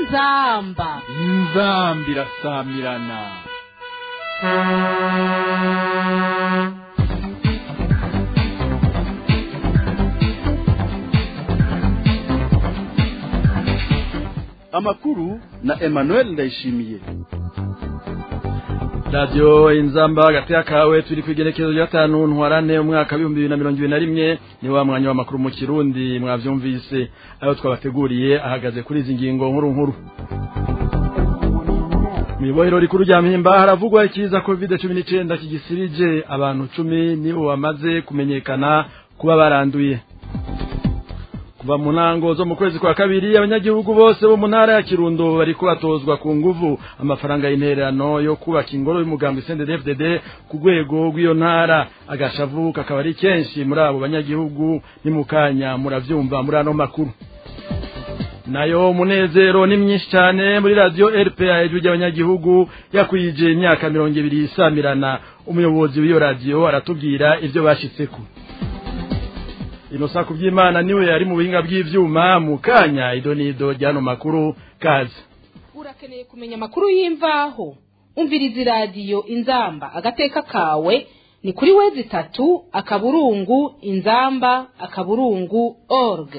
inzamba inzambi irasamirana amakuru na emmanuel ndayishimiye radiyo inzamba hagati y'akawe turi ku igerekezo rya gatanu ntwarane umwaka w'ibihumbi bibiri na mirongo ibiri na rimwe ni wa mwanya w'amakuru mu kirundi mwabyumvise ayo twabateguriye ahagaze kuri izi ngingo nkuru nkuru mu ibohero rikuru rya mpimba haravugwa ikiza covid cumi n'icyenda kigisirije abantu cumi nibo bamaze kumenyekana kuba baranduye kuva mu ntango zo mu kwezi kwa kabiri abanyagihugu bose bo mu ntara ya kirundo bari kubatozwa ku nguvu amafaranga y'intererano yo kubaka ingoro y'umugambi CNDD-FDD ku rwego rw'iyo ntara agashavu kakaba ari kenshi muri abo banyagihugu ni mu kanya muravyumva muri ano makuru nayo munezero ni myinshi cyane muri radio RPA ijwi ry'abanyagihugu yakwije imyaka mirongo ibiri isamirana umuyobozi w'iyo radio aratubwira ivyo bashitseko inosa kubyimana niwe ari mu buhinga bw'ivyuma mu kanya idonido ryano makuru kazi urakeneye kumenya amakuru y'imvaho umviriza iradiyo inzamba agateka kawe ni kuri wezi itatu akaburungu inzamba akaburungu org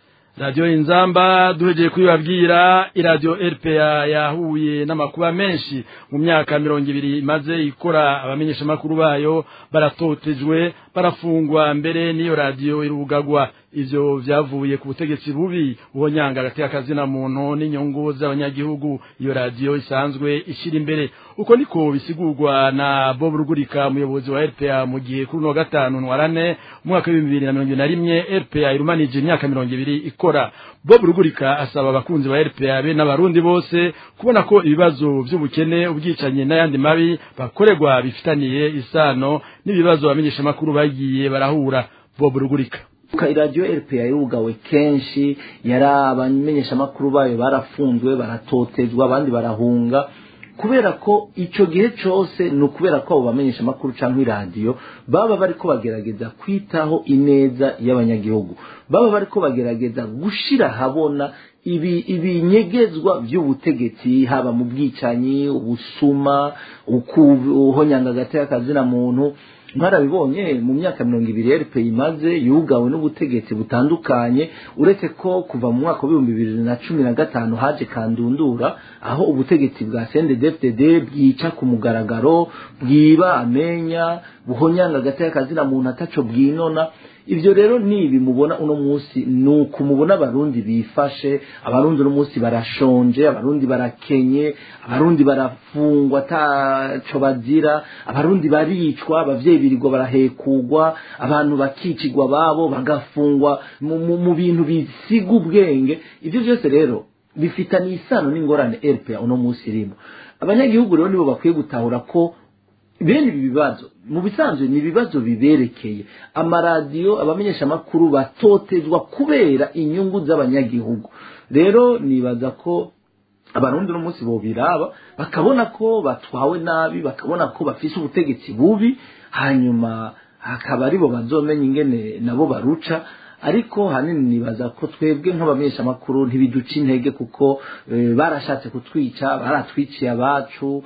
radio inzamba duhegeye kubibabwira iradio RPA yahuye n'amakuba menshi mu myaka mirongo ibiri imaze ikora abamenyesha makuru bayo baratotejwe barafungwa mbere n'iyo radio irugagwa ivyo vyavuye ku butegetsi bubi ubonyanga hagati y'akazina muntu n'inyungu z'abanyagihugu iyo radio isanzwe ishira imbere uko niko bisigurwa na Bob Rugurika umuyobozi wa RPA mu gihe kuri no gatanu ntwarane umwaka wa 2021 RPA irumanije imyaka mirongo ibiri ikora Bob Rugurika asaba abakunzi ba RPA be n'abarundi bose kubona ko ibibazo by'ubukene ubwicanye n'ayandi mabi bakorerwa bifitaniye isano n'ibibazo abamenyesha makuru bagiye barahura Bob Rugurika iradiyo rpa yugawe kenshi yari abamenyeshamakuru bayo barafunzwe baratotezwa abandi barahunga kubera ko icyo gihe cyose ni ukubera ko abo bamenyeshamakuru cyangwa iradiyo baba bari ko bagerageza kwitaho ineza y'abanyagihugu baba bari ko bagerageza gushyira ahabona ibi ibinyegezwa by'ubutegetsi haba mu bwicanyi ubusuma ukuhonyanga hagati y'akazina muntu mwarabibonye mu myaka mirongo ibiri rp imaze yugawe n'ubutegetsi butandukanye uretse ko kuva mu mwaka w'ibihumbi bibiri na cumi na gatanu haje kandundura aho ubutegetsi bwa cndfdd bwica ku mugaragaro bwiba amenya buhonyanga hagati y'akazina muntu ataco bwinona ivyo rero nibi mubona uno munsi ni ukumubona abarundi bifashe abarundi uno munsi barashonje abarundi barakenye abarundi barafungwa ataco bazira abarundi baricwa abavyeyi birirwa barahekugwa abantu bakicigwa babo bagafungwa mu bintu bisiga ubwenge ivyo vyose rero bifitaniye isano n'ingorane rpa uno munsi irimo abanyagihugu rero nibo bakwiye gutahura ko bene ibi bibazo mu bisanzwe ni ibibazo biberekeye amaradiyo abamenyeshamakuru batotezwa kubera inyungu z'abanyagihugu rero nibaza ko abarundi uno munsi bobiraba bakabona ko batwawe nabi bakabona ko bafise ubutegetsi bubi hanyuma hakaba aribo bazomenya ingene nabo baruca ariko hanini nibaza ko twebwe nk'abamenyeshamakuru ntibiduca intege kuko barashatse kutwica baratwiciye abacu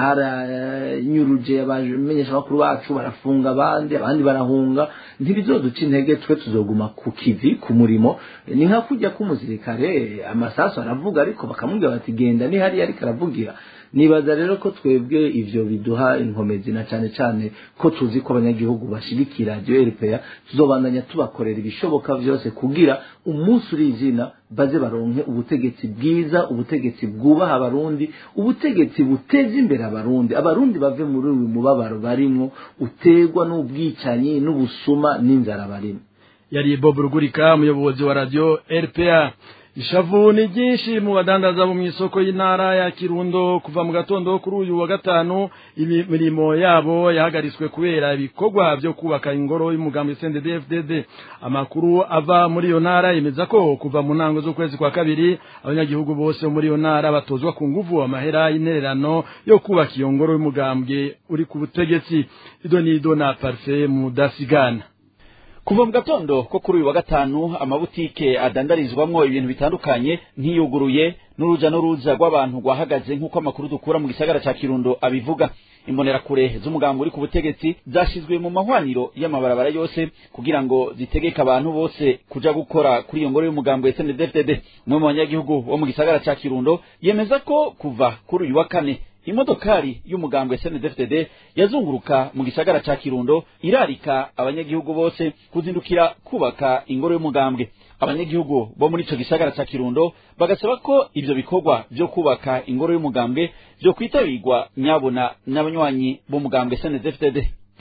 baranyuruje abamenyeshamakuru bacu barafunga abandi abandi barahunga ntibizoduca intege twe tuzoguma ku kivi ku murimo ni nka kujya k'umusirikare amasasu aravuga ariko bakamubwira bati genda ni hariya ariko aravugira nibaza rero ko twebwe ivyo biduha inkomezi na cyane cyane ko tuzi ko abanyagihugu bashigikira radiyo rpa tuzobandanya tubakorera ibishoboka vyose kugira umunsi uri izina baze baronke ubutegetsi bwiza ubutegetsi bwubaha abarundi ubutegetsi buteza imbere abarundi abarundi bave muri uyu mubabaro barimwo utegwa n'ubwicanyi n'ubusuma n'inzara barimo yari bob rugurika umuyobozi wa radio rpa ishavu ni ryinshi mu badandaza bo mu isoko y'intara ya kirundo kuva mu gatondo kuri uyu wa gatanu imirimo yabo yahagaritswe kubera ibikorwa byo kubaka ingoro y'umugambi CNDD-FDD amakuru ava muri iyo ntara yemeza ko kuva mu ntango z'ukwezi kwa kabiri abanyagihugu bose muri iyo ntara batozwa ku nguvu amahera y'intererano yo kubaka iyo ngoro y'umugambwe uri ku butegetsi ido n'ido na parfe mudasigana kuva mu gatondo ko kuri uyu wa gatanu amabutike adandarizwamwo ibintu bitandukanye ntiyuguruye n'uruja n'uruza rw'abantu rwahagaze nk'uko amakuru dukura mu gisagara ca kirundo abivuga imbonerakure z'umugambi uri ku butegetsi zashizwe mu mahwaniro y'amabarabara yose kugira ngo zitegeke abantu bose kuja gukora kuri iyo ngoro y'umugambi wa SNDD-FDD umwe mu banyagihugu bo mu gisagara ca kirundo yemeza ko kuva kuri uyu wa kane imodokari y'umugambwe SNDD-FDD yazunguruka mu gisagara ca Kirundo irarika abanyagihugu bose kuzindukira kubaka ingoro y'umugambwe abanyagihugu bo muri ico gisagara ca Kirundo bagasaba ko ivyo bikorwa vyo kubaka ingoro y'umugambwe vyo kwitabirwa nyabona n'abanywanyi b'umugambwe SNDD-FDD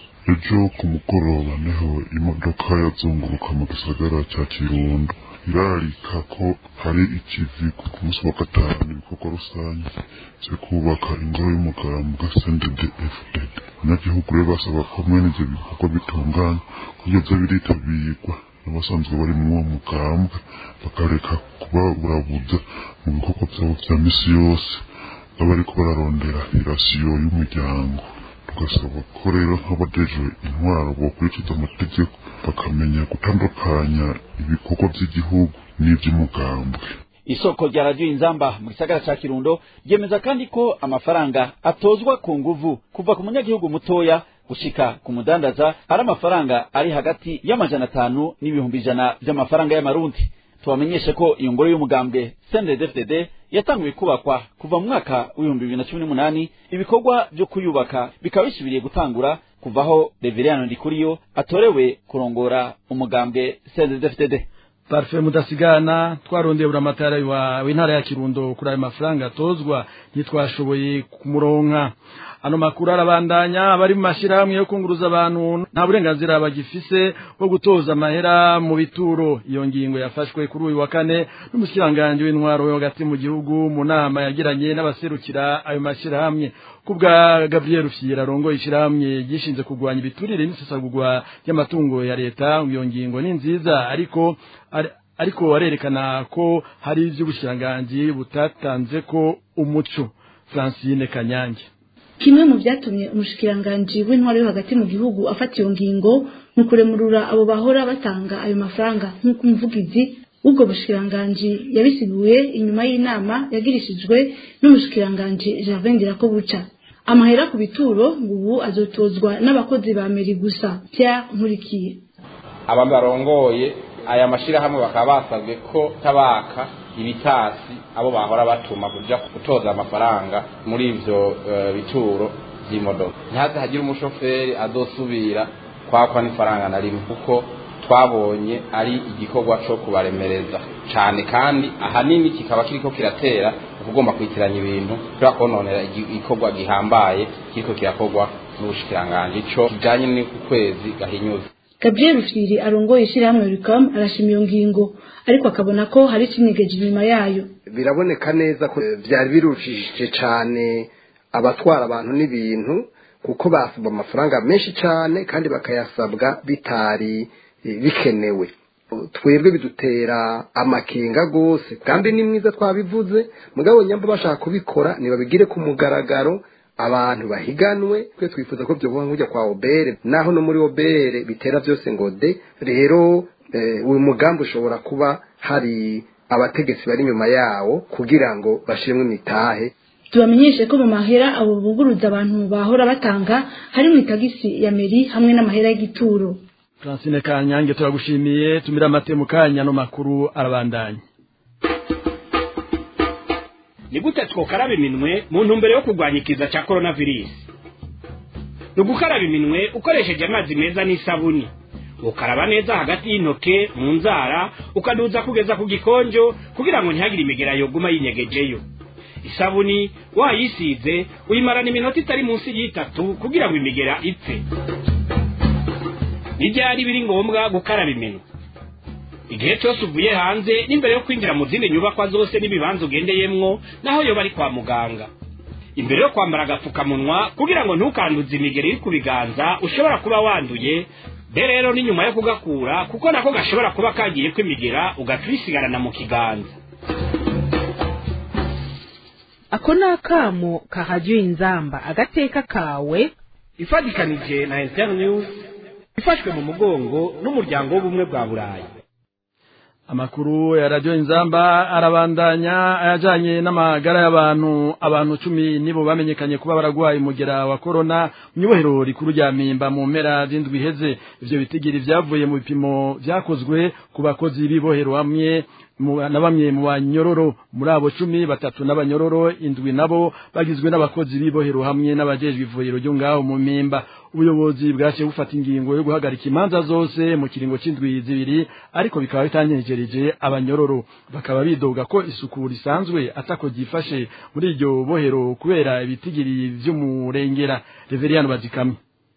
ejo ku mugoroba niho imodoka yazunguruka mu gisagara cya kirundo irarika ko hari ikivi ku munsi wa gatanu ibikorwa rusange byo kubaka ingoro y'umugambwe sndfdd abanyagihugu rero basaba ko mwene ibyo bikorwa bitunganye kuburyo byo biritabirwa n'abasanzwe bari muri uwo mugambwe bakareka kuba burabuza mu bikorwa byabo bya misi yose baba bariko bararondera irasiyo y'umuryango tugasaba ko rero nk'abadejwe intwaro bokurikiza amategeko bakamenya gutandukanya ibikorwa by'igihugu n'iby'umugambwe isoko rya radiyo inzamba mu gisagara ca kirundo ryemeza kandi ko amafaranga atozwa ku nguvu kuva ku munyagihugu mutoya gushika ku mudandaza ari amafaranga ari hagati y'amajana atanu n'ibihumbi ijana vy'amafaranga y'amarundi tubamenyeshe ko iyo ngoro y'umugambwe CNDD-FDD yatanguye kubakwa kuva mu mwaka w'ibihumbi bibiri na cumi n'umunani ibikorwa vyo kuyubaka bikaba bisubiriye gutangura kuvaho Reveriyano Ndikuriyo atorewe kurongora umugambwe CNDD-FDD Parfait mudasigana twarondeye buramatara wa w'intara ya Kirundo kuri ayo mafaranga atozwa ntitwashoboye kumuronka ano makuru arabandanya abari mu mashirahamwe yo kunguruza abantu nta burenganzira bagifise bwo gutoza amahera mu bituro iyo ngingo yafashwe kuri uyu wa kane n'umushikiranganje w'intwaro yo hagati mu gihugu mu nama yagiranye n'abaserukira ayo mashirahamwe kubwa Gabriel Rufyira rongo ishirahamwe gishinze kugwanya ibiturire n'isesagurwa ry'amatungo ya leta iyo ngingo ni nziza ariko ari, ariko arerekana ko hari ivy'ubushiranganje butatanze ko umuco Francine Kanyange kimwe mu byatumye umushikiranganji w'intwaro yo hagati mu gihugu afata iyo ngingo ni ukuremurura abo bahora batanga ayo mafaranga nk'uko umuvugizi w'ubwo bushikiranganji yabisiguye inyuma y'inama yagirishijwe n'umushikiranganji Gervais Ndirakobuca amahera ku bituro ngo ubu azotozwa n'abakozi ba meri gusa Pierre Nkurikiye aba barongoye aya mashirahamwe bakaba basabwe ko tabaka ibitasi abo bahora batuma kuja gutoza amafaranga muri ivyo uh, bituro vy'imodoka ntihaze hagira umushoferi azosubira kwakwa n'ifaranga na rimwe kuko twabonye ari igikorwa co kubaremereza cane kandi ahanini kikaba kiriko kiratera kugomba kwitiranya ibintu kubera kononera igikorwa gihambaye kiriko kirakorwa n'ubushikiranganji ico kijanye n'ukwezi gahinyuza Gabriel Rufyiri arongoye ishyirahamwe Ricom arashima iyo ngingo ariko akabona ko hari ikinyegeje inyuma yayo biraboneka neza ko byari birushije cyane abatwara abantu n'ibintu kuko basabwa amafaranga menshi cyane kandi bakayasabwa bitari bikenewe twebwe bidutera amakenga rwose kandi ni mwiza twabivuze mugabo nyamba bashaka kubikora ntibabigire ku mugaragaro abantu bahiganwe twe twifuza ko byo nkujya kwa obere naho no muri obere bitera byose ngo de rero uyu mugambi ushobora kuba hari abategetsi bari inyuma yawo kugira ngo bashiremo imitahe tubamenyeshe ko mu mahera abo buguruza abantu bahora batanga hari mu itagisi ya meri hamwe n'amahera y'igituro Francine Kanyange turagushimiye tumira amate mu kanya no makuru arabandanya ni gute twokaraba iminwe mu ntumbero yo kurwanya ikiza cya coronavirus ni ugukaraba iminwe ukoresheje amazi meza n'isabuni ukaraba neza hagati y'intoke mu nzara ukaduza kugeza ku gikonjo kugira ngo ntihagire imigera yoguma yinyegejeyo isabuni wayisize uyimarana iminota itari munsi y'itatu kugira ngo imigera ipfe n'ibyari biri ngombwa gukaraba iminwe igihe cyose uvuye hanze n'imbere yo kwinjira mu zindi nyubakwa zose n'ibibanza ugendeyemwo naho yoba ari kwa muganga imbere yo kwambara agapfukamunwa kugira ngo ntukanduze imigeri iri ku biganza ushobora kuba wanduye be rero ni nyuma yo kugakura kuko nako gashobora kuba kagiye kwimigera ugaca ubisigarana mu kiganza ako ni akamo kahajya inzamba agateka kawe ifatikanije na internews ifashwe mu mugongo n'umuryango w'ubumwe bwa burayi amakuru ya radio inzamba arabandanya ayajanye n'amagara y'abantu abantu cumi nibo bamenyekanye kuba baragwaye umugera wa corona mu ibohero rikuru rya mpimba mu mpera z'indwi iheze ivyo bitigiri vyavuye mu bipimo vyakozwe ku bakozi b'ibohero hamwe na bamwe mu banyororo muri abo cumi batatu n'abanyororo indwi nabo bagizwe n'abakozi b'ibohero hamwe n'abajejwe ivuriro ryo ngaho mu mpimba ubuyobozi bwaciye bufata ingingo yo guhagarika imanza zose mu kiringo c'indwi zibiri ariko bikaba bitanyegereje abanyororo bakaba bidoga ko isuku risanzwe atako ryifashe muri iryo bohero kubera ibitigiri vy'umurengera reveriyano bazikamye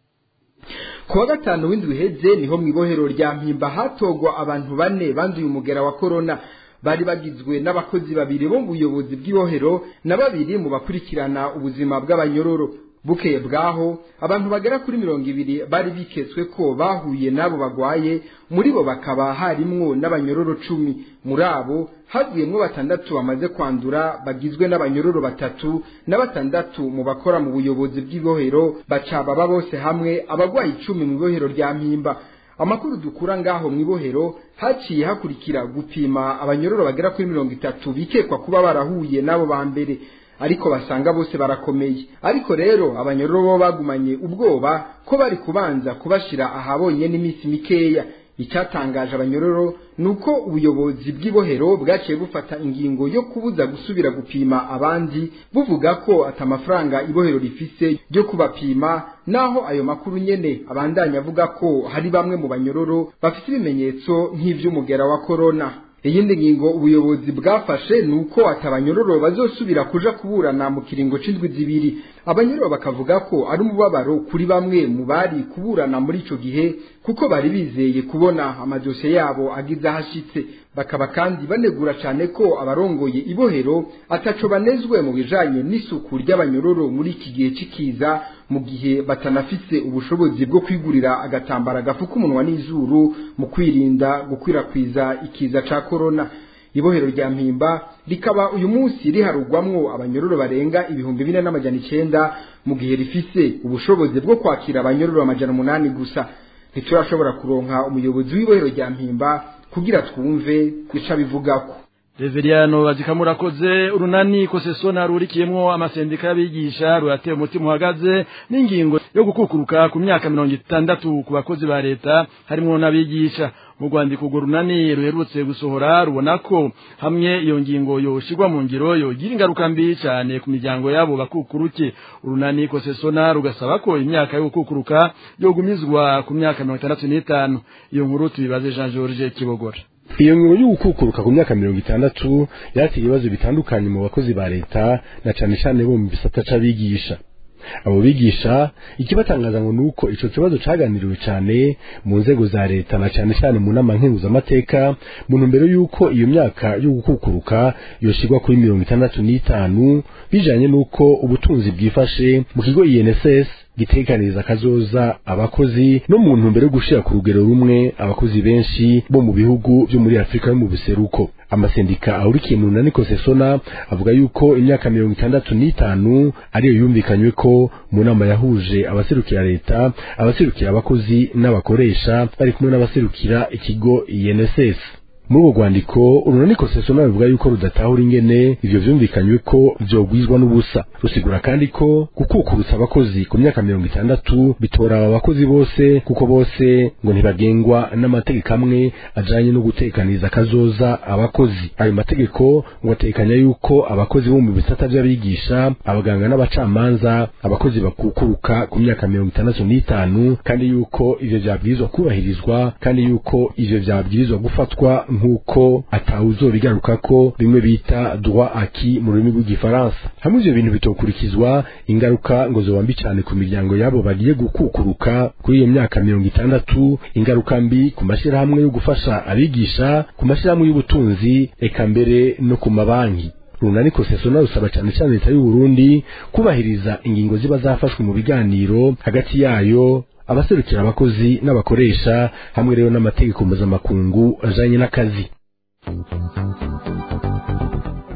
kuwa gatanu w'indwi iheze niho mu ibohero rya mpimba hatogwa abantu bane banduye umugera wa korona bari bagizwe n'abakozi babiri bo mu buyobozi bw'ibohero na babiri mu bakurikirana ubuzima bw'abanyororo bukeye bwaho abantu bagera kuri mirongo ibiri bari biketswe ko bahuye n'abo bagwaye muri bo bakaba harimwo n'abanyororo cumi muri abo havuyemwo batandatu bamaze kwandura bagizwe n'abanyororo batatu na batandatu mu bakora mu buyobozi bw'ibohero baca baba bose hamwe abagwaye icumi mu ibohero rya mpimba amakuru dukura ngaho mu ibohero haciye hakurikira gupima abanyororo bagera kuri mirongo itatu bikekwa kuba barahuye n'abo ba mbere ariko basanga bose barakomeye ariko rero abanyororo bo bagumanye ubwoba ko bari kubanza kubashira ahabonye n'iminsi mikeya icyatangaje abanyororo nuko ubuyobozi bw'ibohero bwaciye bufata ingingo yo kubuza gusubira gupima abandi buvuga ko atamafaranga ibohero rifise ryo kubapima naho ayo makuru nyene abandanya avuga ko hari bamwe mu banyororo bafite ibimenyetso nk'ivy'umugera wa korona iyindi ngingo ubuyobozi bwafashe ni uko atabanyororo bazosubira kuja kuburana mu kiringo c'indwi zibiri abanyororo bakavuga ko ari umubabaro kuri bamwe mu bari kuburana muri ico gihe kuko bari bizeye kubona amadosiye yabo agize ahashitse bakaba kandi banegura cyane ko abarongoye ibohero ataco banezwe mu bijanye n'isuku ry'abanyororo muri iki gihe c'ikiza mu gihe batanafise ubushobozi bwo kwigurira agatambara gafuka umunwa n'izuru mu kwirinda gukwirakwiza ikiza ca korona ibohero rya mpimba rikaba uyu munsi riharugwamwo abanyororo barenga ibihumbi bine n'amajana icenda mu gihe rifise ubushobozi bwo kwakira abanyororo amajana umunani gusa ntiturashobora kuronka umuyobozi w'ibohero rya mpimba kugira twumve ico abivugako Reveriyano bazikamurakoze urunani kosesona rurikiyemwo amasendika y'abigisha rurateye umutima uhagaze n'ingingo yo gukukuruka ku myaka mirongo itandatu ku bakozi ba leta harimwo n'abigisha mu rwandiko urwo runani ruherutse gusohora rubona ko hamwe iyo ngingo yoshirwa mu ngiro yogira ingaruka mbi cyane ku miryango yabo bakukuruke urunani kosesona rugasaba ko imyaka yo gukukuruka yogumizwa ku myaka mirongo itandatu n'itanu iyo nkuru tubibaze jean george kibogora iyo ngingo yo gukukuruka ku myaka mirongo itandatu yateye ibibazo bitandukanye mu bakozi ba leta na cane cane bo mu bisata c'abigisha abo bigisha ikibatangaza ngo nuko ico kibazo caganiriwe cane mu nzego za leta na cane cane mu nama nkenguzamateka mu ntumbero y'uko iyo myaka yo gukukuruka yoshirwa kuri mirongo itandatu n'itanu bijanye n'uko ubutunzi bwifashe mu kigo INSS gitekaniriza kazoza abakozi no mu ntumbero yo gushira ku rugero rumwe abakozi benshi bo mu bihugu vyo muri Afrika yo mu buseruko amasendika ahurikiye mu runani kosesona avuga yuko imyaka mirongo itandatu n'itanu ariyo yumvikanywe ko mu nama yahuje abaserukira leta abaserukira abakozi n'abakoresha bari kumwe n'abaserukira ikigo INSS muri urwo rwandiko urunani kosesona ruvuga yuko rudatahura ingene ivyo vyumvikanywe ko vyogwizwa n'ubusa rusigura kandi ko gukukurutsa abakozi ku myaka mirongo itandatu bitora aba bakozi bose kuko bose ngo ntibagengwa n'amategeko amwe ajanye no gutekaniriza kazoza abakozi ayo mategeko ngo atekanya yuko abakozi bo mu bisata vy'abigisha abaganga n'abacamanza abakozi bakukuruka ku myaka mirongo itandatu n'itanu kandi yuko ivyo vyabwirizwa kubahirizwa kandi yuko ivyo vyabwirizwa gufatwa nk'uko atawuzobigaruka ko bimwe bita droit acquis mu rurimi rw'igifaransa hamwe ivyo bintu bitokurikizwa ingaruka ngo zoba mbi cane ku miryango yabo bagiye gukukuruka kuri iyo myaka mirongo itandatu ingaruka mbi ku mashirahamwe yo gufasha abigisha ku mashirahamwe y'ubutunzi eka mbere no ku mabanki runani kosesona rusaba cyane cyane leta y'u Burundi kubahiriza ingingo ziba zafashwe mu biganiro hagati yayo abaserukira abakozi n'abakoresha hamwe rero n'amategeko mpuzamakungu ajanye n'akazi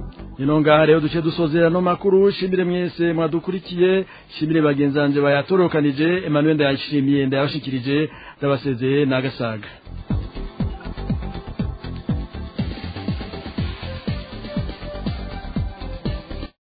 nino ngaha rero duce dusozera no makuru shimire mwese mwadukurikiye shimire bagenzanje bayatorokanije Emmanuel ndayashimiye ndayashikirije ndabasezeye nagasaga